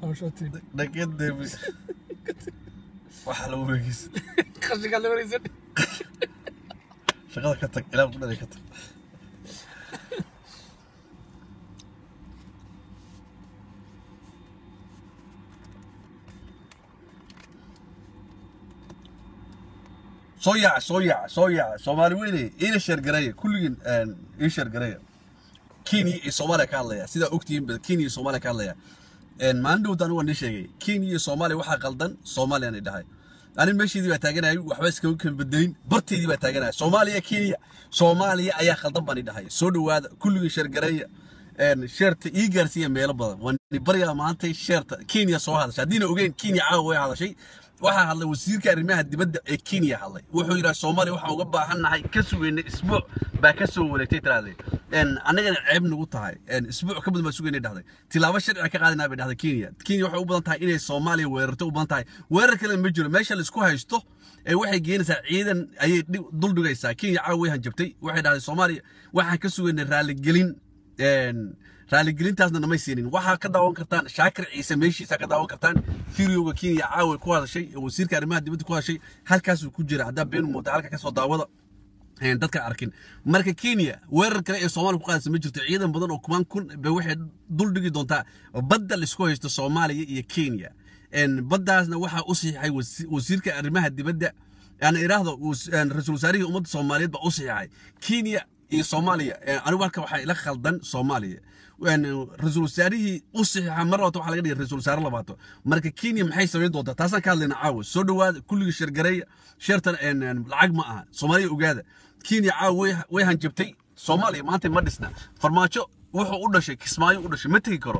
hawshootiin dhaqadeemi waxaa lagu weegeysa qashinkaa la wareysan shaqada ka tag ilaa kudhada ka tag soo yaac soo yaac soo yaac soomaali weyne ina sheergareeya kulligiin ii sheergareeya kenya iyo soomaaliya ka hadlaya sidaa ogtihiin ba kenya iyo soomaaliya ka hadlaya maalin dhowta anigu waan nii sheegay kenya iyo soomaaliya waxaa qaldan soomaaliyaan dhahay ani meesheedii baa taaganayay waxba iskaga kala bedelin barteedii baa taaganaya soomaaliya kenya soomaaliya ayaa khaldan baan dhahay soo dhowaada kulligii sheergareeya sheerta ii gaarsiiya meelo badan waan baryaa maanta sheerta kenya soo hadashay haddiina ogeyn kenya caawa way hadashay waxaa hadlay wasiirka arrimaha dibadda ee kenya hadlay wuxuu yidhaha soomaaliya waxaan uga baahannahay ka sugeynay isbuuc baa ka soo wareegtay tiraahday annagana ceeb nagu tahay isbuuc ka badan baa sugeynay dhahday tilaabo sharciga ka qaadanaa bay dhahday kenya kenya waxay u badan tahay inay soomaaliya weerarto u badan tahay weerar kale ma jiro meesha laisku haysto ee waxay geenaysaa ciidan ayay dul dhigaysaa kenya caawa way hanjabtay waxay dhahday soomaaliya waxaan ka sugeynay raaligelin raaligelintaasna namay siinin waxaa ka daawan kartaan shaakir ciise meeshiisa ka daawan kartaan firyowga kenya caawa ku hadashay wasiirka arrimaha dibadda ku hadashay halkaasuu ku jira haddaa been mooda halka kasoo daawada dadka arkin marka kenya weerar kale ee soomaaliya ku qaadaysa ma jirto ciidan badan oo kumaan kun bay waxay dul dhigi doontaa badda laisku haysto soomaaliya iyo kenya baddaasna waxaa u siixay wasiirka arrimaha dibadda aan iraahdo ra-iisul wasaarihii ummadda soomaaliyeed baa u siixay kenya iyo soomaaliya anigu halka waxaa ila khaldan soomaaliya ra-iisul wasaarihii u saxiixa mar labato waxaa laga dhigay ra-isul wasaare labaato marka kenya maxay samayn doontaa taasaan ka hadlayna caawa soo dhowaada kulligii sheergareeya sheertan lacag ma aha soomaaliya ogaada kenya caawa way hanjabtay soomaaliya maanta ma dhisna farmaajo wuxuu u dhashay kismaayo u dhashay ma tegi karo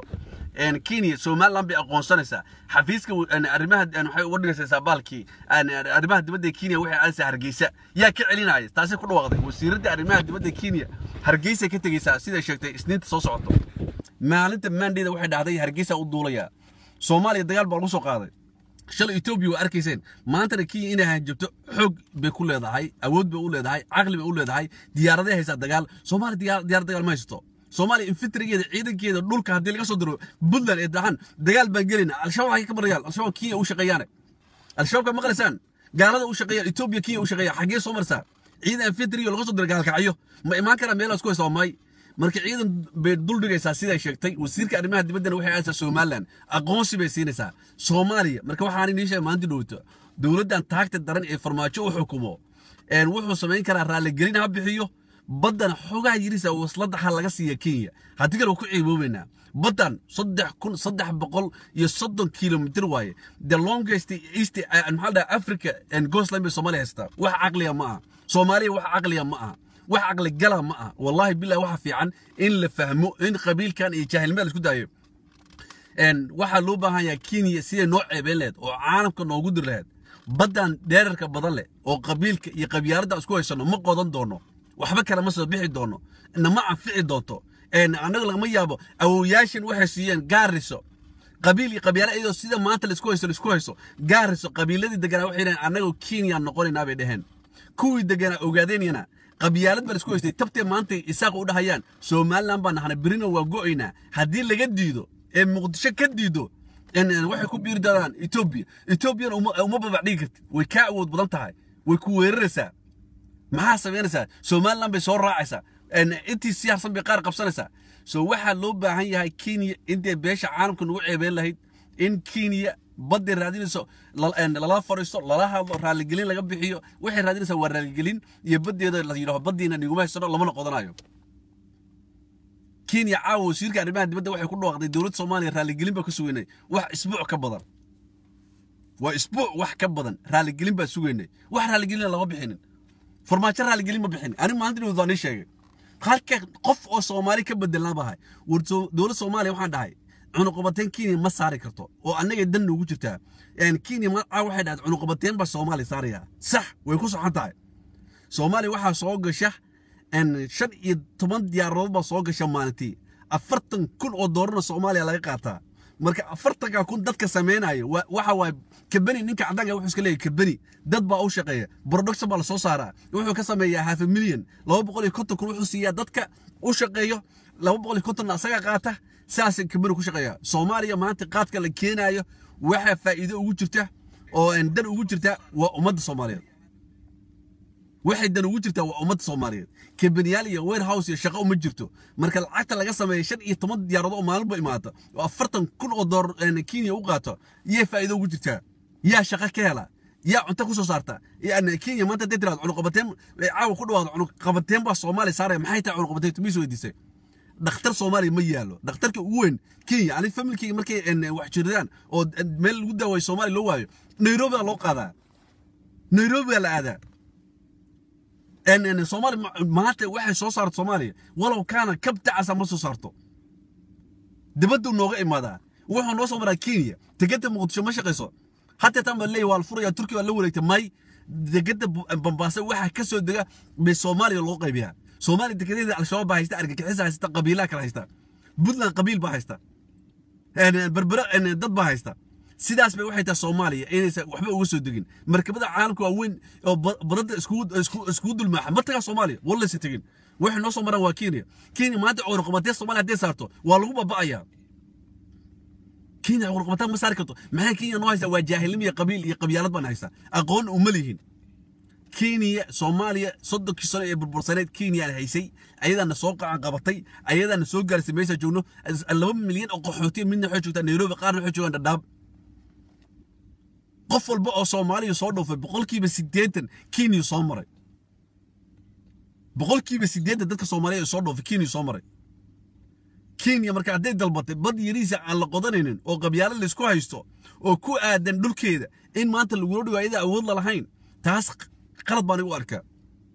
kenya somaliland bay aqoonsanaysaa xafiiska arrimaha waxay uga dhigaysaa baalkii arrimaha dibadda kenya waxay aadaysaa hargeysa yaa ka celinaya taasay ku dhawaaqday wasiiradda arrimaha dibadda kenya hargeysa ka tegaysaa siday sheegtay isniinta soo socoto maalinta maandheeda waxay dhahday hargeysa u duulayaa soomaaliya dagaal baa lagu soo qaaday shalay etoobiya waa arkayseen maantana kenya inay hanjabto xoog bay ku leedahay awood bay u leedahay caqli bay u leedahay diyaaraday haysaa dagaal soomaaliya diyaar dagaal ma haysato soomaaliya infantrygeeda ciidankeeda dhulka haddii laga soo diro puntland ee dahan dagaal baan gelayna al-shabaab waxay ka barayaan al-shabaab kenya u shaqeeyaane al-shabaabka maqlaysaan gaalada u shaqeeya etoobiya kenya u shaqeeya xaggee soo marsaa ciidan infantry laga soo diro gaalkacyo ma imaan karaa meelaas ku haysa may marka ciidan bay dul dhigaysaa siday sheegtay wasiirka arrimaha dibaddana waxay aadaysaa somaliland aqoonsi bay siinaysaa soomaaliya marka waxaan inii sheegay maanta dhowto dowladdan taagta daran ee farmaajo u xukumo wuxuu samayn karaa raaligelin ha bixiyo baddan xogaa yirisa waslada ha laga siiya kenya haddii kale waa ku ciiboobaynaa baddan saddex kun saddex boqol iyo soddon kilomitr waaye the longest east maxaa dhaha africa and gosland bay soomaaliya haystaa wax caqliya ma aha soomaaliya wax caqliya ma aha wax caqli gala ma aha wallahi billahi waxa fiican in la fahmo in qabiilkan iyo jaahilnimada la isku daayo waxaa loo baahan yahay kenya siday noo ceebeen laheyd oo caalamka noogu dir laheyd baddan dheerarka badan leh oo qabiilka iyo qabyaaladda isku haysano ma qodan doono waxba kale ma soo bixi doono nama anfici doonto annaga lagama yaabo awowyaashan waxay siiyeen gaariso qabiil iyo qabyaale iyadoo sida maanta laisku hayso laisku hayso gaariso qabiiladii deganaa waxay dhaheen annagoo kenya noqonaynaa bay dhaheen kuwii deganaa ogaadeynayana qabyaalad baa laisku haystay tabtee maanta isaaq u dhahayaan somaliland baan nahana berina waa go'aynaa haddii laga diido ee muqdisho ka diido waxay ku biiri doonaan etoobiya etoobiyana uma babacdhigi kartid way kaa awood badan tahay way ku weeraraysaa maxaa samaynaysaa somaliland bay soo raacaysaa intii siyaarsan bay qaar qabsanaysaa so waxaa loo baahan yahay kenya intay beesha caalamka nagu ceebeen lahayd in kenya badday raadinayso lala fadhiisto lala hadlo raaligelin laga bixiyo waxay raadinaysaa waa raaligelin iyo baddeeda la yidhaho baddiina niguma haysano lamana qodanayo kenya caawa wasiirka arrimaha dibadda waxay ku dhawaaqday dowladda soomaaliya raaligelin baa ka sugeynay wax isbuuc ka badan waa isbuuc wax ka badan raaligelin baa sugeynay wax raaligelina lama bixinin farmaajo raaligelin ma bixin ani maalinta dhawd waan ii sheegay halka qof oo soomaali ka bedelnaa bahay war dowladda soomaaliya waxaan dhahay cunuqabateen kenya ma saari karto oo annaga dan noogu jirtaa kenya macaa waxay dhahayd cunuqabateen baa soomaaliya saarayaa sax way ku soxon tahay soomaaliya waxaa soo gasha shan iyo toban diyaaradood baa soo gasha maalintii afartan kun oo doolarna soomaaliya laga qaataa marka afartanka kun dadka samaynayo waxa waay kabeni ninka caddaanka wuxuu iska leeyahy kabeni dad baa u shaqeeya production baa lasoo saaraa wuxuu ka sameeyaa half a million laba boqol iyo konton kun wuxuu siiyaa dadka u shaqeeyo laba boqol iyo kontonna asaga qaata saasay kambani ku shaqeeyaa soomaaliya maanta qaadka la keenaayo waxaa faa'iido ugu jirta oo dan ugu jirta waa ummadda soomaaliyeed waxay dan ugu jirtaa waa ummadda soomaaliyeed kambaniyaal iyo warehouse iyo shaqo uma jirto marka lacagta laga sameeya shan iyo toban diyaarado oo maalinba imaata oo afartan kun oo doolar kenya u qaato yay faa'iido ugu jirtaa yaa shaqo ka hela yaa cunto ku soo saarta yani kenya maanta hadday tiraado cunuqabateen caawa ku dhawaado cunuqabateen baa soomaaliya saaraya maxay tahay cunuqabateen tumiis weydiisay dhakhtar soomaaliya ma yaalo dhakhtarka ugu weyn kenya ani familkeyga markay wax jiridaan oo meel lagu daawayo soomaaliya loo waayo nairobi baa loo qaadaa nairobi baa la aadaa soomaali maanta waxay soo saarto soomaaliya walow kaana kabtacasa ma soo saarto dibaddu nooga imaadaa wuxuu noo soo maraa kenya tegada muqdisho ma shaqayso hataa tan baa leeyahy waa la furaya turkiya baa la wareegtay may degada bambaasa waxaa ka soo dega bay soomaaliya loo qaybiyaa soomaaliya degadeeda al-shabaab baa haysta argagixisa haysta qabiilaa kala haysta puntland qabiil baa haysta berbere dad baa haysta sidaas bay waxay tahay soomaaliya inaysan waxba uga soo degin markabada caalamka waa weyn oo badada iskugu dulmaaxa ma tagaa soomaaliya wallaysa tegin waxay noo soo maraan waa kenya kenya maanta cunuqabatee soomaaliya hadday saarto waa lagu baba'ayaa kenya cunuqabataan ma saari karto maxay kenya noo haysaa waa jaahilnimo iyo qabiil iyo qabyaalad baan haysaa aqoon uma lihin kenya soomaaliya soddonkii sano ee burbursaneed kenyaan haysay ayadaana soo qacan qabatay ayadaana soo gaarsay meesha joogno laba milyan oo qaxootiya midna waxay joogtaa nairobi qaarna waxay joogaan dhadhaab qof walba oo soomaaliya soo dhoofay boqolkiiba siddeetan kenya soo maray boqolkiiba siddeetan dadka soomaaliya soo dhoofay kenya soo maray kenya marka hadday dalbatay bad yariisa aan la qodanaynin oo qabyaalo laysku haysto oo ku aadan dhulkeeda in maanta lagula dhigo ayada awood la lahayn taas qalad baan igu arkaa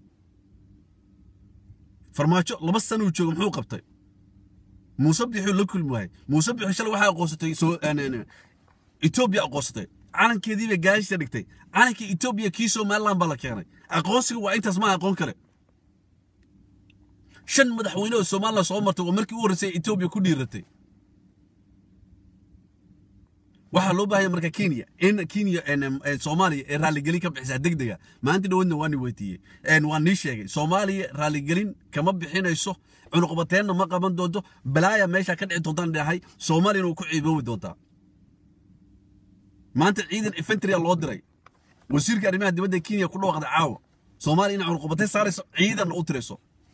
farmaajo laba sanuu jooga muxuu qabtay muuse bixuu la kulmi waayay muuse bixi shalay waxaa aqoonsatay etoobiya aqoonsatay calankeedii bay gaashisa dhigtay calankii etoobiya kii somaliland baa la keenay aqoonsiga waa intaas maaha aqoon kale shan madaxweyne oo somaliland soo martay oo markii u horreysay etoobiya ku dhiiratay waxaa loo baahaya marka kenya in kenya soomaaliya ee raaligelin ka bixisaa degdega maanta dhawadna waa ni weydiiyey waa nii sheegay soomaaliya raaligelin kama bixinayso cunuqbateenna ma qaban doonto balaaya meesha ka dhici doontaan dhahay soomaaliyana waa ku ciiboobi doontaa maanta ciidan infantria loo diray wasiirka arrimaha dibadda kenya ku dhawaaqday caawa soomaaliya inay cunuqbateen saarayso ciidanna u tirayso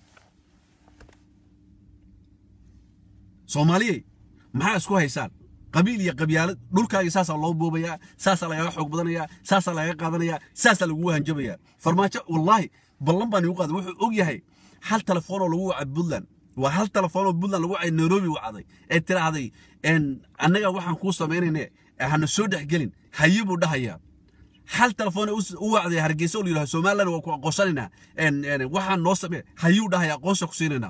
soomaaliyey maxaa isku haysaan qabiil iyo qabyaalad dhulkaaga saasaa loo boobayaa saasaa lagaga xoog badanayaa saasaa lagaga qaadanayaa saasaa lagugu hanjabayaa farmaajo wallaahi ballan baan igu qaaday wuxuu og yahay hal telefoonoo lagu wacay puntland waa hal telefoonoo puntland lagu wacay nairobi wacday ee tiraahday annaga waxaan kuu samaynayne hana soo dhexgelin haye buu dhahayaa hal telefoon u wacday hargeysa oo la yidhaha somaliland waa ku aqoonsanaynaa waxaan noo samee hayuu dhahaya aqoonsa ku siinaynaa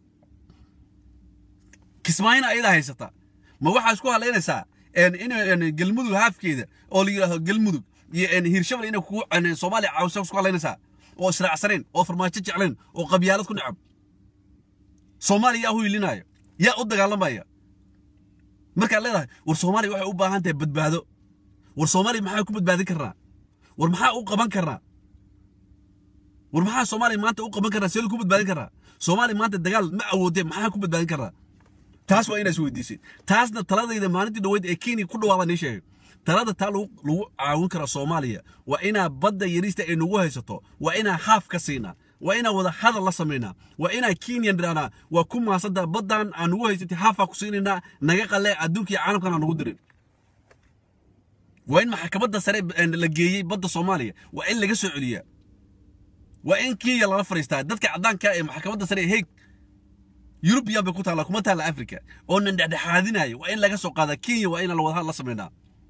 kismaayina ayadaa haysata ma waxaa isku halaynaysaa in galmudug haafkeeda oo la yidhaahdo galmudug iyo hirshabel inay kugu soomaaliya caawisa isku halaynaysaa oo israacsanayn oo farmaajo jeclayn oo qabyaalad ku necab soomaaliya yaa huyilinaya yaa u dagaalamaya markaad leedahay war soomaaliya waxay u baahan tahay badbaado war soomaaliya maxaa ku badbaadin karnaa war maxaa u qaban karnaa war maxaa soomaaliya maanta u qaban karnaa see ku badbaadin karnaa soomaaliya maanta dagaal ma awoodee maxaa ku badbaadin karnaa taas waa inaas weydiisay taasna taladayda maalintii dhaweyd ee kenya ku dhawaada nii sheegay talada taa lagu caawin karaa soomaaliya waa inaa badda yariista ay nagu haysato waa inaa haaf ka siinaa waa inaa wada hadal la samaynaa waa inaa kenyan dhirahnaa waa ku maasanta baddan aan nagu haysatay haafaa ku siinaynaa naga qalee adduunka iyo caalamkan aan nagu dirin waa in maxkamadda sare la geeyey badda soomaaliya waa in laga soo celiyaa waa in kenya lala fariistaa dadka caddaanka ee maxkamadda sare ee heeg yurubiyan bay ku taalla kuma taalla africa oo nan dhexdhexaadinayo waa in laga soo qaadaa kenya waa inaan wadahadal la samaynaa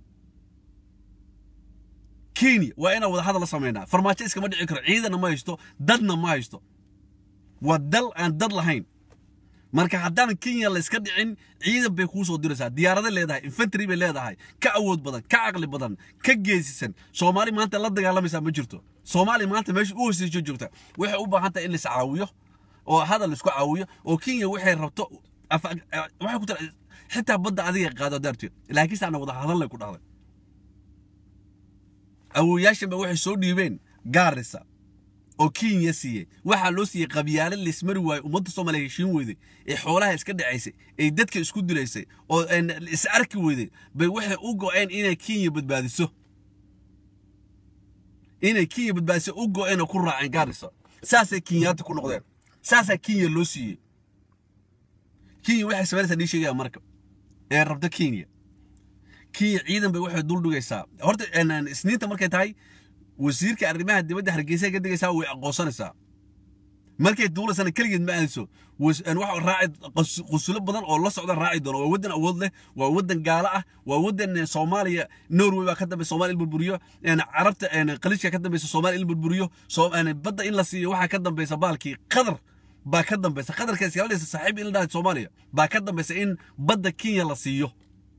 kenya waa inaan wadahadal la samaynaa farmaajo iskama dhici karo ciidanna ma haysto dadna ma haysto waa dal aan dad lahayn marka haddaan kenya la iska dhicin ciidan bay kuu soo diraysaa diyaarada leedahay infantry bay leedahay ka awood badan ka caqli badan ka geesisan soomaali maanta la dagaalamaysaa ma jirto soomaali maanta meesha u hooseyso joogta waxay u baahan tahay in la iscaawiyo oo hadal isku caawiyo oo kenya waxay rabto waxay ku tira xitaa badda adiga qaado daarteed laakiin saana wada hadalnay ku dhahday awooyaashan ba waxay soo dhiibeen gaarisa oo kenya siiyey waxaa loo siiyey qabyaalo laismari waayo ummadda soomaaliya heshiin weyday ee xoolaha iska dhacaysay ee dadka isku dilaysay oo is arki weyday bay waxay u go'een inay kenya badbaadiso inay kenya badbaadiso u go'een oo ku raaceen gaarisa saasay kenyaata ku noqdeen saasaa kenya loo siiyey kenya waxay samaynaysaa nii sheegaya marka ee rabta kenya kenya ciidan bay waxay dul dhigaysaa horta isniinta markay tahay wasiirka arrimaha dibadda hargeysa ka degaysaa way aqoonsanaysaa markay duulaysana keligeed ma aadayso waxa raaci qusulo badan oo la socda raaci doona waa waddan awood leh waa waddan gaalo ah waa waddan soomaaliya norway baa ka dambaysa soomaaliya il burburiyo carabta qaliishka ka dambaysa soomaaliya il burburiyo badda in la siiyo waxaa ka dambaysa baalkii qadar baa ka dambaysa qadarka iskaaladaysa saaxiib in la dhahay soomaaliya baa ka dambaysa in badda kenya la siiyo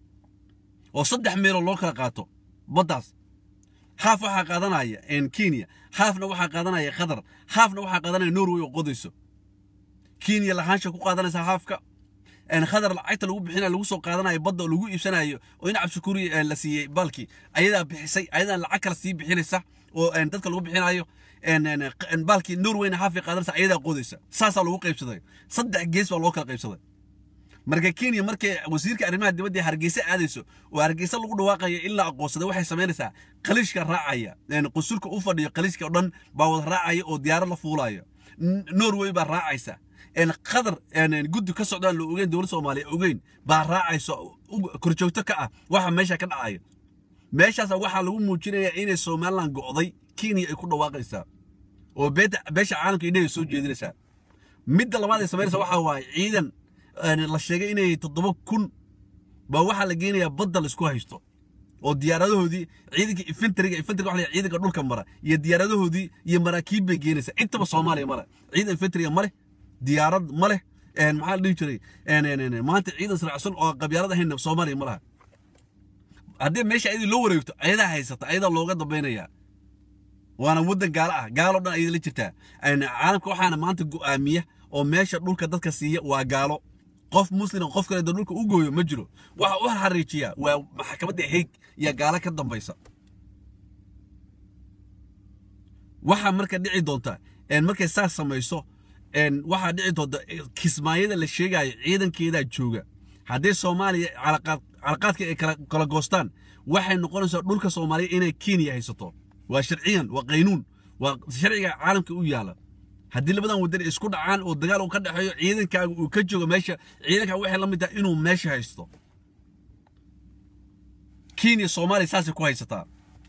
oo saddex meeloo loo kala qaato baddaas haaf waxaa qaadanaya kenya haafna waxaa qaadanaya qatar haafna waxaa qaadanaya norway oo qodayso kenya lahaansha ku qaadanaysa haafka qatar lacagta lagu bixinayo lagu soo qaadanayo badda oo lagu iibsanayo oo in cabsikuuri la siiyey baalkii ayadaa bixisay ayadaa lacag kale sii bixinaysa oo dadka lagu bixinayo baalkii norwayna haafay qaadanaysa ayadaa qodaysa saasaa lagu qaybsaday saddex gees baa loo kala qaybsaday marka kenya markay wasiirka arrimaha dibadda hargeysa aadayso oo hargeysa lagu dhawaaqayo in la aqoonsaday waxay samaynaysaa qaliishka raacaya qusulka u fadhiyo qaliishka oo dhan baa wada raacaya oo diyaarad la fuulaya norway baa raacaysa qatar guddi ka socdaan la ogeyn dowladda soomaaliya ogeyn baa raacaysa korjoogto ka ah waxa meesha ka dhacaya meeshaas waxaa lagu muujinaya inay somaliland go'day kenya ay ku dhawaaqaysaa oo beesha caalamka indhahay soo jeedinaysaa midda labaad ay samaynaysa waxaa waaye ciidan la sheegay inay toddoba kun baa waxaa la geenayaa badda laisku haysto oo diyaaradahoodii ciidanka infentriga infentriga waxa la ciidanka dhulka mara iyo diyaaradahoodii iyo maraakiib bay geenaysaa intaba soomaaliya male ciidan infentriga male diyaarad male maxaa la dhihi jiray maanta ciidan saracsan oo qabyaalad ahayn soomaaliya ma laha haddii meesha ayadii loo wareegto ayadaa haysata ayadaa looga dambaynayaa waana waddan gaalo ah gaaloo dhan ayada la jirtaa caalamka waxaana maanta go'aamiya oo meesha dhulka dadka siiya waa gaalo qof muslim qof kale dhulka u gooyo ma jiro waxa u xariijiya waa maxkamadda heeg iyo gaalo ka dambaysa waxa marka dhici doonta markay saas samayso waxaa dhici doonta kismaayada la sheegayo ciidankeedaa jooga haddii soomaaliya calaqaadka ay kala goostaan waxay noqonaysaa dhulka soomaaliya inay kenya haysato waa sharciyan waa qaynuun waa sharciga caalamka u yaala haddii labadan wadan isku dhacaan oo dagaal uu ka dhexeeyo ciidankaaga uu ka joogo meesha ciidankaaga waxay la mid tahay inuu meesha haysto kenya soomaaliya saasay ku haysataa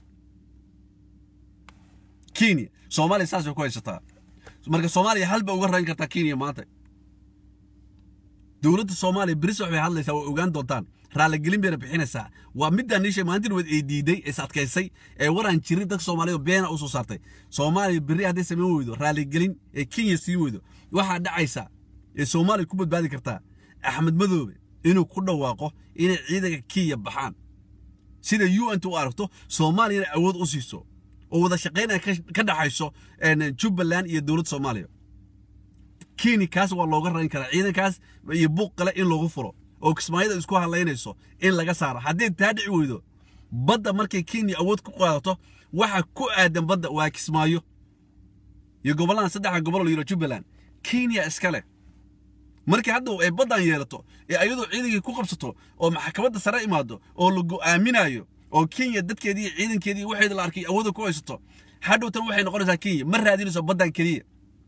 kenya soomaaliya saasay ku haysataa marka soomaaliya halba uga rayn kartaa kenya maanta dowladda soomaaliya beris waxbay hadlaysaa way ogaan doontaan raaligelin bayna bixinaysaa waa middaa niishay maalintii dhaweed ay diiday is adkaysay ee waraan jirin dadka soomaaliya beena u soo saartay soomaaliya berri hadday samayn weydo raaligelin ee kenya sii weydo waxaa dhacaysa ee soomaaliya ku badbaadi kartaa axmed madoobe inuu ku dhawaaqo inay ciidanka kenya baxaan sida u n t u aragto soomaaliyana awood u siiso oo wada shaqaynaya ka dhaxayso jubbaland iyo dowladda soomaaliya kenya kaas waa looga rayn karaa ciidankaas iyo buuq kale in loogu furo oo kismaayada isku hadlaynayso in laga saaro haddii taa dhici weydo badda markay kenya awood ku qaadato waxa ku aadan badda waa kismaayo iyo gobolladan saddexda gobol la yiro jubbaland kenya iska leh markii hadda ay baddan yeelato ee ayadoo ciidankii ku qabsato oo maxkamadda sare imaado oo la go'aaminayo oo kenya dadkeedii iyo ciidankeedii waxeeda la arkay awoodda ku haysato hadhowtan waxay noqonaysaa kenya ma raadinayso baddan keliya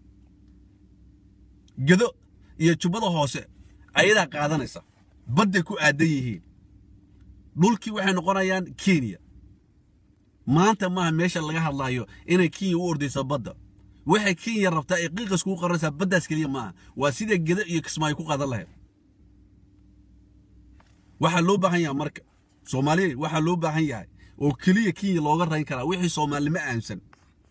gedo iyo jubbada hoose ayadaa qaadanaysa badday ku aadan yihiin dhulkii waxay noqonayaan kenya maanta maaha meesha laga hadlaayo inay kenya u ordayso badda waxay kenya rabtaa ay qiiqas kugu qaranaysaa baddaas keliya maaha waa sida gedo iyo kismaayo ku qaadan lahayd waxaa loo baahan yahay marka soomaaliya waxaa loo baahan yahay oo keliya kenya looga rayn karaa wixii soomaalnimo aaminsan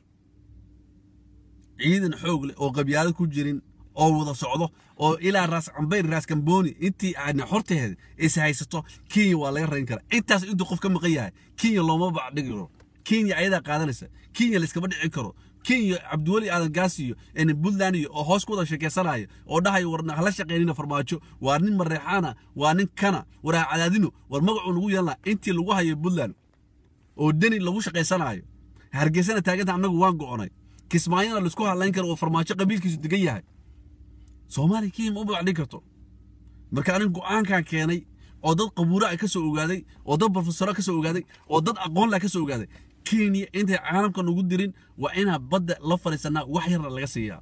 ciidan xoog leh oo qabyaalad ku jirin oo wada socdo oo ilaa raas cambayr raas kambooni intii aadna xorteeda is haysato kenya waa laga rayn karaa intaas intuu qof ka maqan yahay kenya looma bacdhigi karo kenya ayadaa qaadanaysa kenya layskama dhici karo kenya cabdiweli aadan gaasiyo puntland iyo oo hoos ku wada sheekaysanaya oo dhahayo war hala shaqaynina farmaajo waa nin mareexaana waa nin kana waraa cadaadino war magacuu nagu yeelnaa intii lagu hayo puntland oo deni lagu shaqaysanayo hargeysana taaganta annagu waan go'onay kismaayona laisku hadlayn karo oo farmaajo qabiilkiisu degan yahay soomaaliya kenya ma u bacdhin karto marka anin go'aankan keenay oo dad qabuura ka soo ogaaday oo dad profesora ka soo ogaaday oo dad aqoon leh ka soo ogaaday kenya intay caalamka nugu dirin waa inaa badda la fadhiisanaa wax yarna laga siiyaa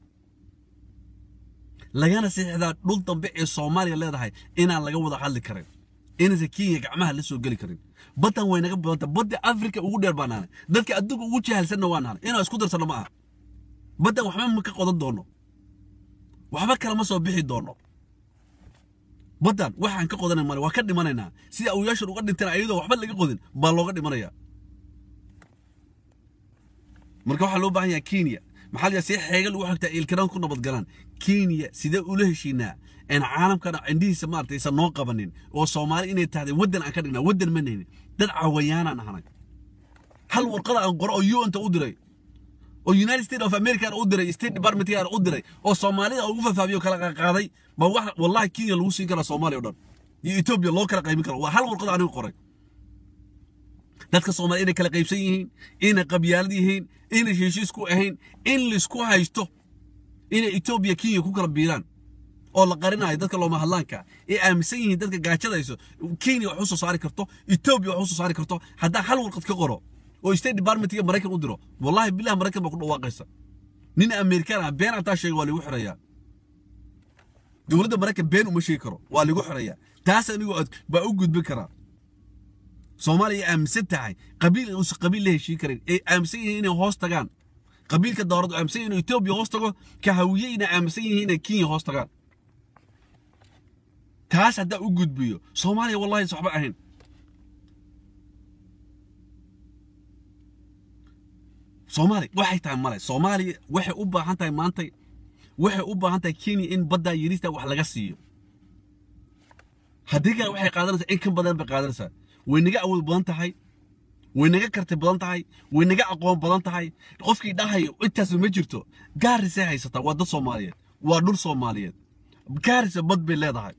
lagana siixdaa dhul dambe ee soomaaliya leedahay inaan laga wada hadli karin inaysan kenya gacmaha la soo geli karin baddan way naga badanta badda afrika ugu dheer baa naanay dadka adduunka ugu jahalsanna waa naanay inaan isku darsanno ma aha baddan waxba ma ka qodan doono waxba kalama soo bixi doono baddan waxaan ka qodanay male waa ka dhimanaynaa sida awyaashan uga dhinteen ayadoo waxba laga qodin baa looga dhimanaya marka waxaa loo baahan yahay kenya maxaa la si xeegal ugu xigtaa ilkaraan ku nabadgalaan kenya sidee ula heshiinaa een caalamkana indhihiisa maaragtay isan noo qabanin oo soomaali inay tahday waddan aan ka dhignaa waddan ma naynin dad cawayaanaan ahanay hal warqada aan qoro oo un ta u diray oo united states of america u diray state department u diray oo soomaalida ugu fafaabiyo kala qaaday ba wax wallahi kenya lagu siin karaa soomaaliya o dhan iyo etoobiya loo kala qaymin karo waa hal warqada anigu qoray dadka soomaaliya inay kala qaybsan yihiin inay qabyaalad yihiin inay heshiis ku ahayn in laisku haysto inay etoobiya kenya ku kala biiraan oo la qarinayo dadka looma hadlaanka ee aaminsan yihiin dadka gaajadayso kenya wax u soo saari karto etoobiya wax u soo saari karto haddaa hal warqad ka qoro oo state departmentiga maraykan u diro wallahi bilahi maraykan baa ku dhawaaqaysa nin amerikaan ah been hataa sheega waa lagu xirayaa dowladda maraykan been uma sheegi karo waa lagu xirayaa taas anigoo baa u gudbin karaa soomaaliya aaminsan tahay qabiil uusan qabiil la heshiin karin ay aaminsan yihiin inay hoos tagaan qabiilka dowladdu aaminsan yihiin inuu etoobiya hoos tago ka hawiye inay aaminsan yihiin inay kenya hoos tagaan taas haddaa u gudbiyo soomaaliya wallahi waxba ahayn soomaaliya waxay tahay male soomaaliya waxay u baahan tahay maantay waxay u baahan tahay kenya in baddaa yirista wax laga siiyo haddii kale waxay qaadanaysaa in ka badan bay qaadanaysaa way naga awood badan tahay way naga karti badan tahay way naga aqoon badan tahay qofkii dhahayo intaas ma jirto gaarisay haysataa waa dad soomaaliyeed waa dhul soomaaliyeed gaarisa bad bay leedahay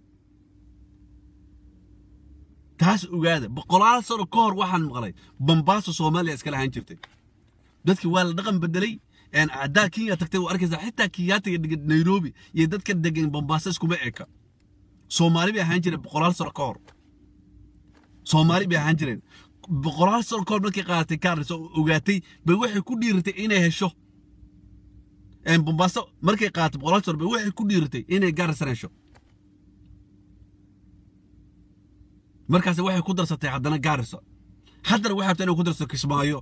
taas ogaada boqolaal sano ka hor waxaan maqlay bambaaso soomaaliya iska lahaan jirtay dadki waa la dhaqan bedelay haddaa kenya tagtay waa arkaysaa xitaa kiyaatiga degan nairobi iyo dadka degan bambaaso iskuma eka soomaali bay ahaan jireen boqolaal sano ka hor soomaali bay ahaan jireen boqolaal sano ka hor markay qaadatay kaaris oo ogaatay bay waxay ku dhiiratay inay hesho bambaaso markay qaadatay boqolaal sano bay waxay ku dhiiratay inay gaarisan hesho markaas waxay ku darsatay haddana gaarisa haddana waxay rabtaa inay ku darsato kismaayo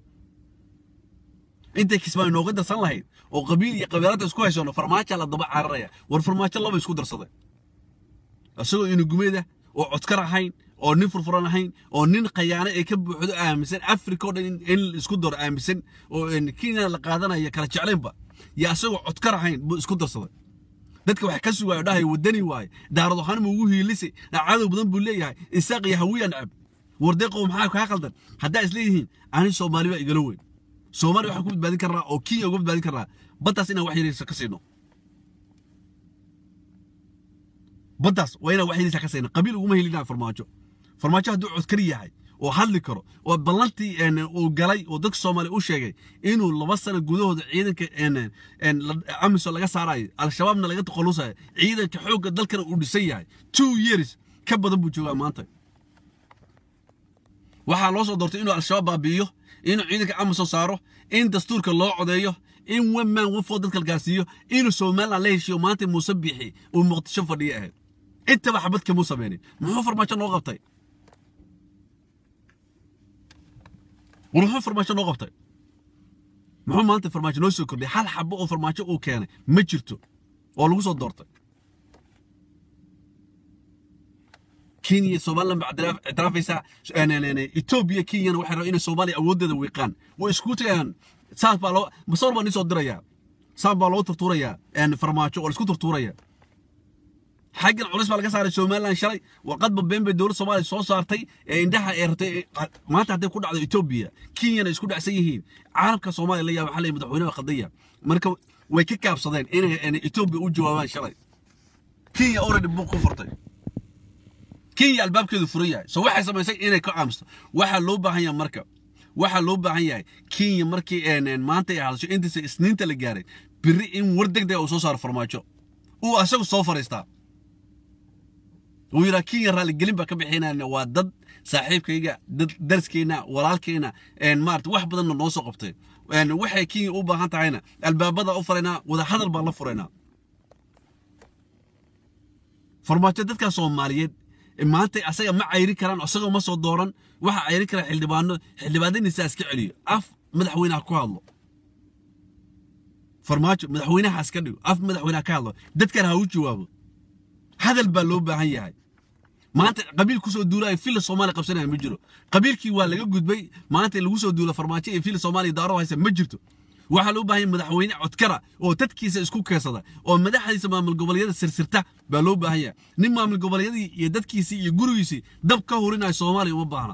intay kismaayo nooga darsan lahayd oo qabiil iyo qabiilada isku haysono farmaajo la daba cararaya war farmaajo laba isku darsaday isagoo inugumeeda oo codkar ahayn oo nin furfuran ahayn oo nin khayaano ay ka buuxdo aaminsan africa oo dhan in isku daro aaminsan oo kenya la qaadanaya kala jeclaynba iyo isagoo codkar ahayn buu isku darsaday dadka wax ka sugaayo dhahay wadani waaye daarad waxaan ma ugu hiilisay cadow badan buu leeyahay isaaq iyo hawiya nacab wardeeqo maxaa kaa qaldan haddaa is leeyihiin ani soomaali baa igala weyn soomaaliya waxaan ku badbaadin karnaa oo kenya uga badbaadin karnaa baddaas inaan wax yariisa ka siino baddaas waa inaan wax yariisa ka siino qabiil uguma helinaa farmaajo farmaajo hadduu codkar yahay oo hadli karo oo ballantii uu galay oo dadka soomaaliya u sheegay inuu laba sano gudahooda ciidanka amisom laga saarayo al-shabaabna laga taqalusayo ciidanka xoogga dalkana uu dhisan yahay two years ka badan buu joogaa maanta waxaa loo soo doortay inuu al-shabaab baabi'iyo inuu ciidanka amisom saaro in dastuurka loo codeeyo in one man one four dadka la gaarsiiyo inuu somaliland la heshiiyo maanta muuse biixi uu muqdisho fadhiyo ahayd intaba xabad kamuu sameynin muxuu farmaajo noo qabtay war muxuu farmaajo noo qabtay muxuu maanta farmaajo noo soo kordhiyay hal xabo oo farmaajo uu keenay ma jirto oo lagu soo doortay kenya somaliland baa ictiraafaysaa etoobiya kenyana waxay rabaan inay soomaaliya awooddeeda wiiqaan way isku tagayaan saas baa loo masawir baa nii soo dirayaa saas baa loo turtuurayaa farmaajo oo la isku turtuuraya xaggan culis baa laga saaray somaliland shalay warqadba been bay dowladda soomaaliya soo saartay ee indhaha ay rabtay maanta hadday ku dhacdo etoobiya kenyana isku dhacsan yihiin caalamka soomaaliya la yaaba xalay madaxweynaha khadaya marka way ka kaabsadeen inay etoobiya u jawaabaan shalay kenya already buuq ku furtay kenya albaabkeedu furan yahay so waxay samaysay inay ka aamusto waxaa loo baahan yahay marka waxaa loo baahan yahay kenya markii maanta ay hadasho intiisa isniinta la gaaray biri in war deg dega uu soo saaro farmaajo uu asagu soo fariistaa uu yidhaa kenya raaligelin baa ka bixinayna waa dad saaxiibkayga dad darskeenna walaalkeenna maarata wax badanna noo soo qabtay waxay kenya u baahan tahayna albaabada u furaynaa wadahadal baan la furaynaa farmaajo dadkaa soomaaliyeed maanta asaga ma cayri karaan isagoo ma soo dooran waxa cayri kara xildhibaano xildhibaanadiisa iska celiyo af madaxweynaha ku hadlo farmaajo madaxweynaha iska dhigo af madaxweynaha ka hadlo dadkan ha u jawaabo hadal baa loo baahan yahay maanta qabiil kusoo duulaya fila soomaaliya qabsanaya ma jiro qabiilkii waa laga gudbay maanta lagu soo duula farmaajo iyo fila soomaaliya daaro haysa ma jirto waxaa loo baahan yahay madaxweyne codkara oo dadkiisa isku keensada oo madaxdiisa maamul goboleedyada sirsirta baa loo baahan yahay nin maamul goboleedyadii iyo dadkiisii iyo gurigiisii dab ka hurinaya soomaaliya uma baahna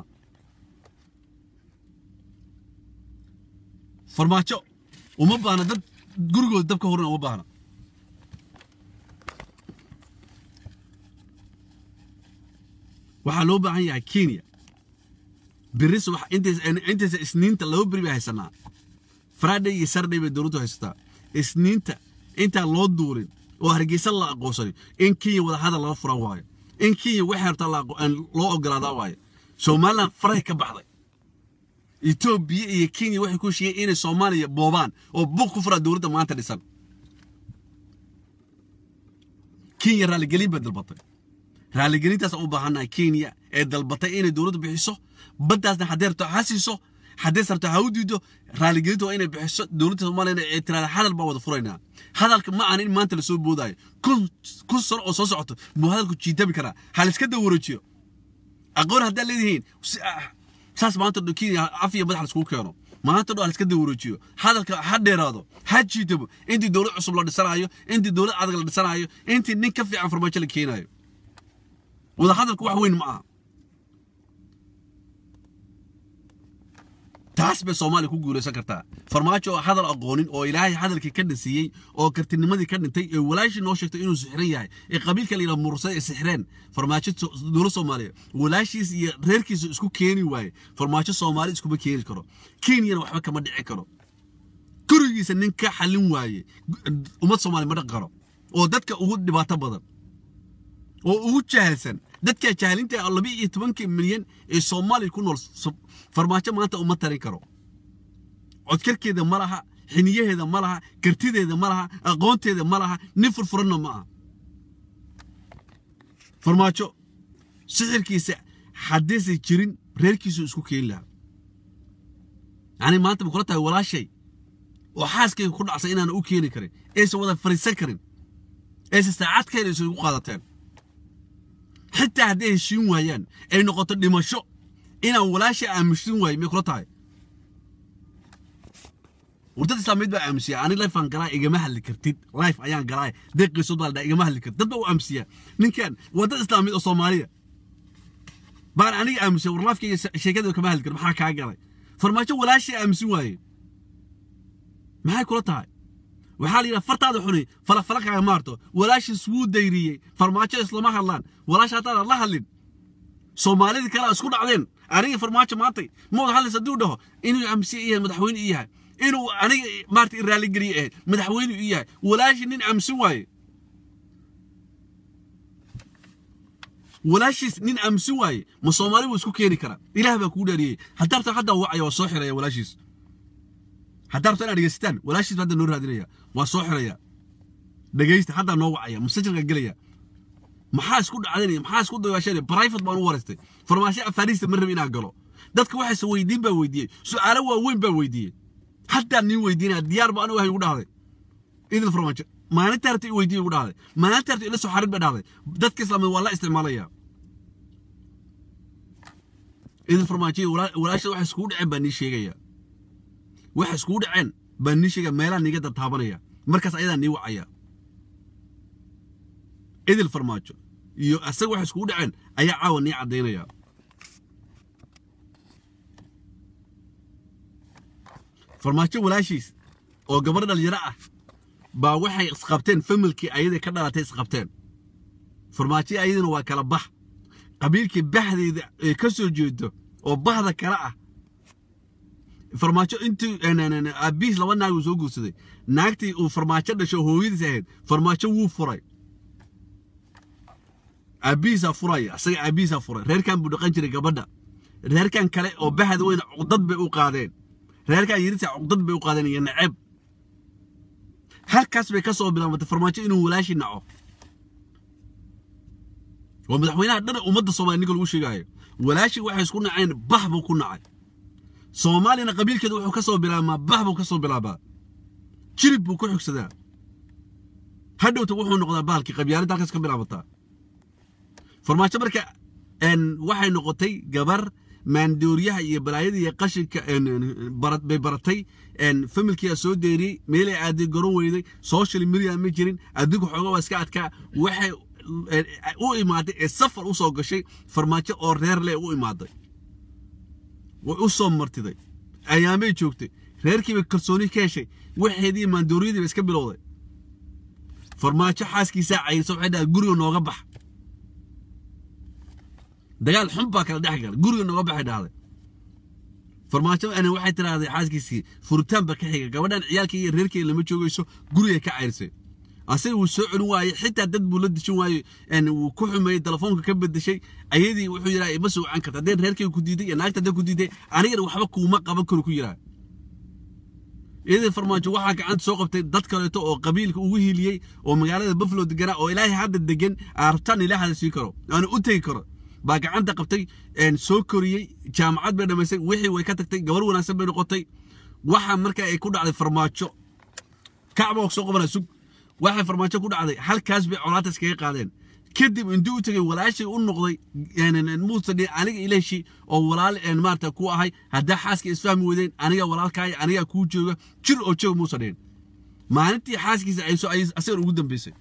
farmaajo uma baahna dad gurigooda dab ka hurinaya uma baahna waxaa loo baahan yahay kenya biris intaisa isniinta laba beri bay haysanaa friday iyo sarday bay dowladdu haysataa isniinta intaan loo duulin oo hargeysa la aqoonsanin in kenya wadahadal laga furan waayo in kenya waxay rabtaa loo ogolaadaa waayo somaliland faray ka baxday etoobiya iyo kenya waxay ku heshiiyeen inay soomaaliya boobaan oo buuq ku furaa dowladda maanta dhisan kenya raaligelin bay dalbatay raaligelintaas u baahannahay kenya ee dalbatay inay dowladdu bixiso baddaasna haddee rabto ha siiso haddee sarto ha u diido raaligelinta waa inay bixiso dowladda soomaaliyana ee tiraada hadal baa wada furaynaa hadalka ma ahan in maanta lasoo boodaayo kun kun sano oo soo socoto buu hadalku jiitami karaa ha layska dawareejiyo aqoon haddaad leedihiin saas maanta dho kenya af iyo madax laiskugu keeno maanta dho ha layska dawareejiyo hadalka ha dheeraado ha jiitamo intii dowlad cusub la dhisanaayo intii dowlad adag la dhisanaayo intii nin ka fiican farmaajo la keenaayo wadahadalku wax weyn ma aha taas bay soomaaliya ku guulaysan kartaa farmaajo oo hadal aqoonin oo ilaahay hadalkii ka dhansiiyey oo kartinimadii ka dhintay ee walaashii noo sheegtay inuu sixran yahay ee qabiilka layidhaha mursada ee sixreen farmaajo dowlad soomaaliya walaashiis iyo reerkiisa isku keeni waaye farmaajo soomaali iskuma keeni karo kenyana waxba kama dhici karo gurigiisa nin ka xallin waaye ummad soomaaliya ma dhaqi karo oo dadka ugu dhibaato badan oo ugu jahalsan dadka jahalinta ah laba iyo tobankii milyan ee soomaaliya ku nool farmaajo maanta uma tarin karo codkarkeeda ma laha xiniyaheeda ma laha kartideeda ma laha aqoonteeda ma laha nin furfuranna ma aha farmaajo sixirkiisa haddaysan jirin reerkiisu isku keeni lahaa yacni maanta ma kula tahay walaashay oo xaaskayga ku dhacsan inaana u keeni karin aysan wada fariisan karin aysan saacad ka helayso igu qaadateen xitaa hadday heshiin waayaan ay noqoto dhimasho inaan walaasha aamusin waayo may kula tahay wardad islaamiyeed baa aamusiya ani lifean galaa igama hadli kartid life ayaan galaa deeqiisood baa la dhaha igama hadli kartid dad baa u aamusiya ninkan waa dad islaamiyeed oo soomaaliya baan aniga aamusiya war lifekayga sheekada kama hadli kar maxaa kaa galay farmaajo walaashay aamusin waaye maxay kula tahay waxaa la yidhaha fartaada xuni falafalakaaga maarto walaashiis wuu dayriyey farmaajo islama hadlaan walaasha haddaadan la hadlin soomaalidii kale isku dhacdeen aniga farmaajo maantay ma wada hadlaysa hadduu dhaho inuu amsiye yahay madaxweyne i yahay inuu aniga maarta raalligeliye ahayd madaxweyne i yahay walaashii nin amsin waaye walaashiis nin amsin waaye ma soomaali buu isku keeni karaa ilaah baa kugu dhaariyey haddaarta haddaa wacaya waa soo xiraya walaashiis haddaa rabto inaad dhegeysataan walaashiis hadda noo raadinaya waa soo xiraya dhegeysta haddaa noo wacaya masajirka gelaya maxaa isku dhacdanaya maxaa isku dayaashanaya private baan u wareystay farmaasho afaariista ma rabi inaan galo dadka waxayse weydiin baa weydiiyey su'aalo waaweyn baa weydiiyey haddaa nin weydiinaya diyaar ba anigu wahay ugu dhahday idil farmaajo maalinta harta i weydiiye ugu dhahday maalinta harta ila soo xarin ba dhahday dadka islaamid waa la isticmaalaya idil farmaajo walaashada waxay iskugu dhaceen baa nii sheegaya waxay iskugu dhaceen baa nii sheegaya meelaha niiga dartaabanaya markaas ayadaa nii wacaya idil farmaajo iyo asaga waxay iskugu dhaceen ayaa caawa nii caddaynaya farmaajo walaashiis oo gabar dhalinyaro ah baa waxay isqabteen familkii ayaday ka dhalatay isqabteen farmaajo ayadana waa kala bax qabiilkii baxdeeda ee ka soo jeedo oo bahda kale ah farmaajo intii aabihiis laba naag uu soo guursaday naagtii uu farmaajo dhasho hooyadiis ahayd farmaajo wuu furay aabihiisaa furaya asaga aabihiisaa furay reerkan buu dhaqan jiray gabadha reerkan kale oo bahda weyna cuqdad bay u qaadeen reerkan yirisa cuqdad bay u qaadeen iyo naceb halkaas bay ka soo bilaabatay farmaajo inuu walaashi naco waa madaxweynaha dhan ummadda soomaaliya ninka lagu sheegaayo walaashi waxay isku naceen bah buu ku nacay soomaalina qabiilkeeda wuxuu ka soo bilaabmaa bah buu ka soo bilaabaa jirib buu ku xigsadaa hadhowta wuxuu noqdaa bahalkii qabyaaladda halkaas ka bilaabataa farmaajo marka waxay noqotay gabar maandooriyaha iyo balaayada iyo qashinka bay baratay familkiyaa soo deeriyey meelay aaday goron weyday social media ma jirin adduunka xooga waa iska adkaa waxay u imaaday ee safar u soo gashay farmaajo oo reer leh u imaaday way u soo martiday ayaamay joogtay reerkiibay kalsooni ka heshay waxeedii maandooriyadiiba iska bilowday farmaajo xaaskiisaa cayirsa waxay dhahay guriga nooga bax dagaal xun baa kala dhex galay guriga nooga baxay dhahday farmaajo ana waxay tiraahday xaaskiisii furitaan ba ka xiga gabadhan ciyaalkii iyo reerkeeda lama joogayso guriga ka cayrsay asaga wuu soo celin waayey xitaa dad buu la dishin waayey wuu ku xumeeyey telefoonka ka bedeshay ayadii wuxuu yidhaha ima soo wacan karta haddeen reerkeyga ku diiday iyo naagta haddeen ku diiday anigana waxba kuuma qaban karo ku yidhaha iyadii farmaajo waxaa gacanta soo qabtay dad kaleeto oo qabiilka ugu hiiliyey oo magaalada buffalo deganaa oo ilaahay hadda degan aartaan ilaahada sii karo aana u tegi karo baa gacanta qabtay soo koriyey jaamacad bay dhamaysay wixii way ka tagtay gabar wanaagsan bay noqotay waxa marka ay ku dhacday farmaajo kacba soo qabana sug waxay farmaajo ku dhacday halkaas bay colaata iskaga qaadeen kadib intuu u tegay walaashay u noqday muuse aniga ilashi oo walaal maarata ku ahay haddaa xaaska isfahmi weydeen aniga walaalkaaya anigaa kuu jooga jir oo jooga muuse dheen maalintii xaaskiisa ayso ay asagan ugu dambeysay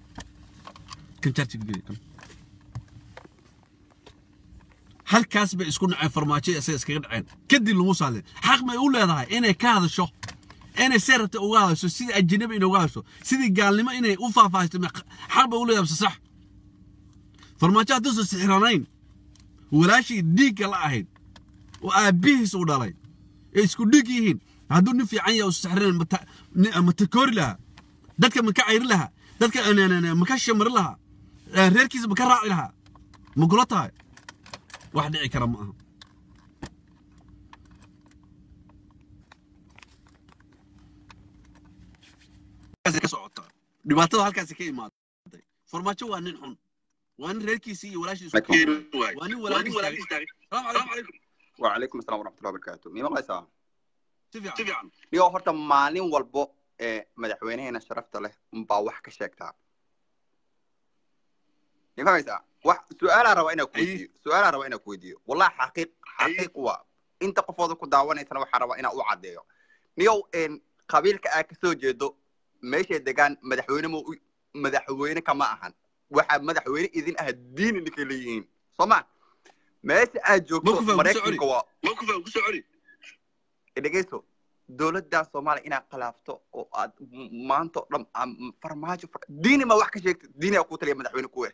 halkaas bay isku naceen farmaajo isaga iskaga dhaceen kadib lagu saaleen xaq may u leedahay inay ka hadasho inay see rabta uga hadasho sidii ajanabi inay uga hadasho sidii gaalnimo inay u faahfaahisto xaq bay u leedahay bse sax farmaajo hadduusan sixiranayn walaashii dhiigga la ahayd oo aabbihiis uu dhalay ee isku dhiig yihiin hadduu nin fiican yahay usan sixiranayn ma takoori lahaa dadka ma ka cayri lahaa dadka ma ka shamari lahaa reerkiisa ma ka raaci lahaa ma kula tahay wax dhici kara ma aha ka socotaa dhibaatada halkaasi ka imaaday farmaajo waa nin xun waa nin reerkiisii iyo walaashiis waa nin walaalkiis taagay salaamu calaykum وعليكم السلام ورحمة الله وبركاته مين الله يسامح si fiican نيو هرتا مالين والبو ee madaxweynaheena sharafta leh unbaa wax ka sheegtaa ma fahmaysaa wax su-aalaa rabaa inaa kuweydiiyo su-aalaa rabaa inaa kuweydiiyo wallahi xaqiiq xaqiiq waa inta qofooda ku daawanaysana waxaa rabaa inaa u caddeeyo niyow qabiilka aa kasoo jeedo meeshay degaan madaxweyne ma madaxweyne kama ahan waxaa madaxweyne idin ah diini ninkay leeyihiin soo ma meesha aad joogto maraykanka waa dhegeyso dowladda soomaaliya inaad khilaafto oo aad maanta o dhan farmaajo diini ma wax ka sheegta diini aa kuu taliya madaxweyne kuwe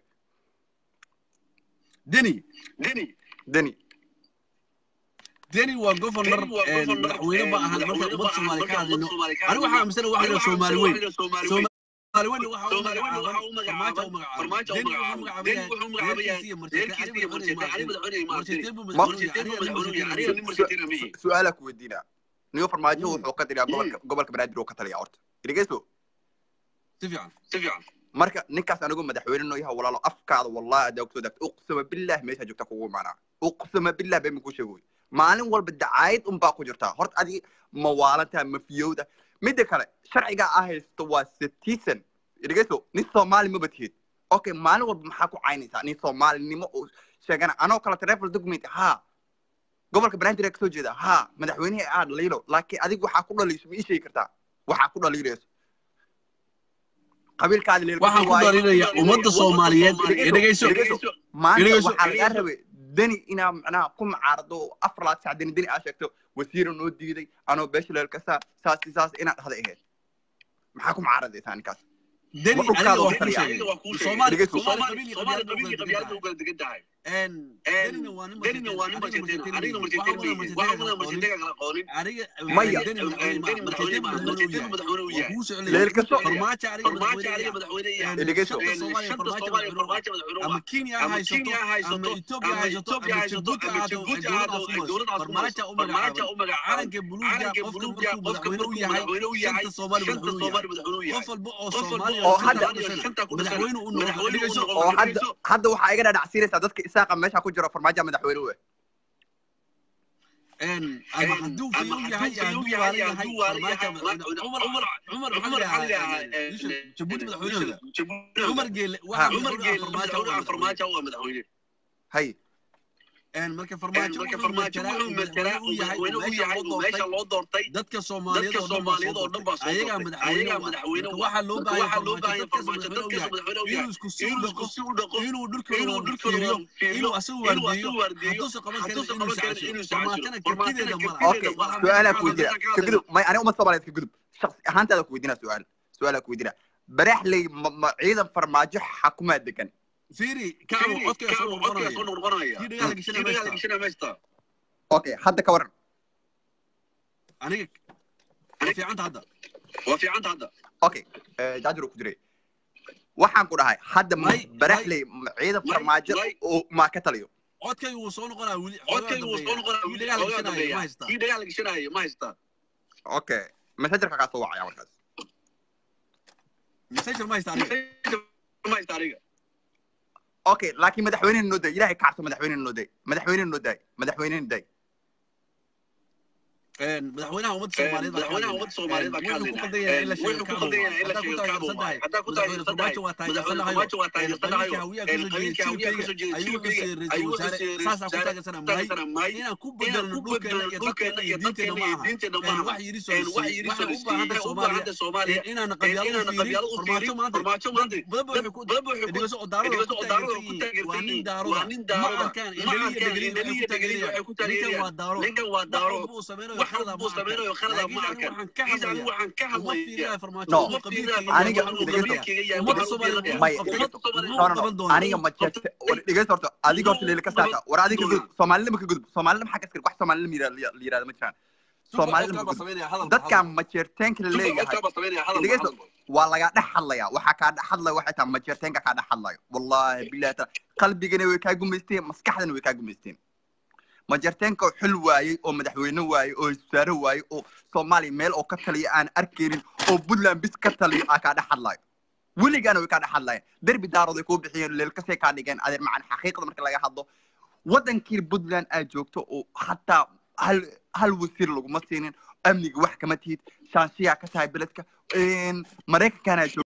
deni deni deni waa governor madaxweyne ma ahan marka ummadda soomaaliya ka hadlayno anigu waxaa aaminsan waxa la soomaali weyn soomaali weyn waxa u magacaaban farmaajo u magacaabay deni wuxuu magacaabay reerkiisa iyo martiqaad aniga madaxweyne madaxweyne su-aalaa ku weydiinaa niyo farmaajo wuxuu ka taliyaa gobolka gobolka banaadir uu ka taliyaa horta dhegeyso si fiican si fiican marka ninkaas anigu madaxweyne noo yaha walaalo afkaada wallahi adaa kusoo dagta uqsama billah meesha joogta kugu imaanaa uqsama billah been ku sheegoy maalin walba dacaayad unbaa ku jirtaa horta adi ma waalantaa ma fiyowda midda kale sharciga aa haysto waa citizen dhegeyso nin soomaali maba tihid okay maalin walba maxaa ku caynaysaa nin soomaalinimo oo sheegana anoo kale travel document haa gobolka banaadir aa kasoo jeeda haa madaxweynihii aa dhaliilo laakiin adigu waxaa ku dhaliiso ma ii sheegi kartaa waxaa ku dhaliilayso qabiilkaadi leel waxaan ku dhaliilaya ummadda soomaaliyeed dhegeyso maanta waxaa lagaa rabay deni inaa macnaha ku macaarado afar laad sac deni deni aa sheegto wasiira noo diiday anoo beesha leel kasa saas saas inaad dhahda ahayd maxaa ku macaaradaysaa ninkaas deni dhulkaada aniga waa waa kuu taliyaa. sheegay Dhegeyso. soomaali soomaali qabiil iyo qabyaalad u kala degan tahay denina waa nin denina waa nin marjeteen marjeteen anigna marjeteen marjeteen waxaa waxaa wada wada marjeteen marjeteen kala aqoonin aniga Maya. deni madaxweyne ma marjeteen madaxweyne uu yahay madaxweyne uu waa yahay kuu soo Leel celiyay kasto- farmaajo aniga farmaajo madaxweyne aniga yahay madaxweyne yahay Dhegeyso. shanta soomaaliya shanta farmaajo soomaaliya madaxweyne farmaajo madaxweyne ama waa kenya ama haysato Kenya ha haysato ama ethiopia ama haysato Ethiopia ama haysato jabuuti ama ahaato Djibouti dowladaas ahaato u dowladaas farmaajo u farmaajo magacaabay u magacaabay calanka buluuga calanka qofka buluuga markuu qofka madaxweyne u markuu yahay madaxweyne u yahay shanta soomaali shanta madaxweyne u yahay soomaali madaxweyne u yahay qof walba oo qof walba soomaaliya oo shanta hadda- ku dhashay shanta ku dhashay madaxweyne u noqdo madaxweyne u dhigayso noqdo oo hadda hadda waxaa iga dhadhacsiinaysaa dadka isaaqa meesha ku jiro farmaajo madaxweyne u eh ama hadduu fayow yahay hadduu waalan yahay farmaajo cumar cumar maxaa la yidhahaa jabuuti madaxweynehooda cumar geele Ha. waxaa cumar madaxweyne geele farmaajo madaxweyne waa farmaajo waa madaxweyne hay marka farmaajo marka wuxuu farmaajo matalaa wuxuu matalaa uu madaxweyne u meesha yahay loo meesha doortay loo doortay dadka soomaaliyeed dadka oo dhan baa soomaaliyeed oo dhan baa soo soo doortay doortay ayagaa ayagaa madaxweyne madaxweyne u ah. u marka ah waxaa loo waxaa loo baahan baahan farmaajo farmaajo dadkaas dadkaas madaxweyne u yahay madaxweyne u yahay inuu isku sii u inuu dhaqo isku sii u dhaqo inuu inuu dhulkooda dhulkooda fiiriyo fiiriyo inuu asagu inuu waardiyo asagu waardiyo hadduusan qaban karin hadduusan inuu qaban karin inuu iscasilo farmaajana kartideeda mala okay su-aalaa ku weydiina ka gudub may aniga uma soomaaliyeed ka gudub shaksi ahaantaada ku weydiina su-aal su-aalaa ku weydiina baraxley ma ma ciidan farmaajo xakumaa degan fiiri kacbu codkaya soo codkaya soo noqonaya noqonaya kii dhagaha la kii gishana dhagaha la meeshta gishana meeshta okay hadda ka waran aniga waa fiicanta hadda waa fiicanta hadda okay jaajir ku jiray waxaan ku dhahay hadda ma May- baraxley ma ciidan may- farmaajo may- oo maa ka taliyo codkayga wuu soo noqonaa weli codkayga wuu soo noqonaya kii dhagaha la ogaa gishanayo ma dambeeya haystaa kii dhagaha la gishanayo ma haystaa okay messengerka kaa soo wacaya markaas messenger ma haysta aniga ma haystaa aniga okay laakiin madaxweynena noo day ilaahay kacso madaxweynena noo day madaxweynena noo day madaxweynena day madaxweynaha ummadda soomaaliyeed baa madaxweynaha ummadda soomaaliyeed baa ka wuxuu ku hadlaynaa qaldan yahay in la sheego wuxuu ku kacbo qaldan yahay in la haddaa ku sheego taageersan tahay kacbo madaxweyne farmaajo waa taageersanahayo qabiilka hawiyaa kasoo jeeda jiilkayga ayuu kasoo jeeda ra'iisul wasaare saasaa ku taageersana mahay inaan ku bedelno dhulkeena iyo dadkeena iyo diinteena ma aha wax yidhi soo waxay u baahanta soomaaliya inaan qabyaalada u fiirin farmaajo maanta badaba waxay ku dhigayso oo daarada ku taageersan yihiin waa nin daaroda ma arkaan indhaliya dhegeliya waxay ku taageerayaan ninkan waa daaro ninkan waa daaro wax walba uu sameynayo wax khalada walba uu ma sameynayo arkaan khalada ma laakiin arkan aniga waxaan ka kiis anigu hadlayaa waxaan ka uma hadlayaa fiirinayo farmaajo No. uma qabiilkayga Aniga- waxaan u dhegeyso. qabanaya ummadda soomaaliyeed may wuxuu qabtay no wuxuu no qaban no doonaa aniga ma jeerta war dhegeysta horta adiga horta leela ka saaka war adiga ka gudub soomaalida ma ka gudub soomaalida maxaa ka iskir wax soomaalida ma yira- la yiraahdo ma jiraan soomaalida ma ka gudub dadkan ma jeerteenka la leeyahay dhegeyso waa lagaa dhex hadlaya waxaa kaa dhex hadlaya waxay tahay ma jeerteenka kaa dhex hadlayo wallahi billahi taala qalbigana way kaa gumaysteen maskaxdana way kaa gumaysteen ma jeerteenka oo xil waayey oo madaxweyne waayey oo wasaare waayey oo soomaaliya meel oo ka taliya aan arkaynin oo puntland bis ka taliyo aa kaa dhex hadlayo weligaana way kaa dhex hadlayeen derbi daarooday kuu bixiyeen leelkasay kaa dhigeen adeer macan xaqiiqda marka laga hadlo wadankii puntland aad joogto oo hataa hal hal wasiir laguma siinin amniga wax kama tihid shaanshiyaa ka tahay beledka maraykankaana joogto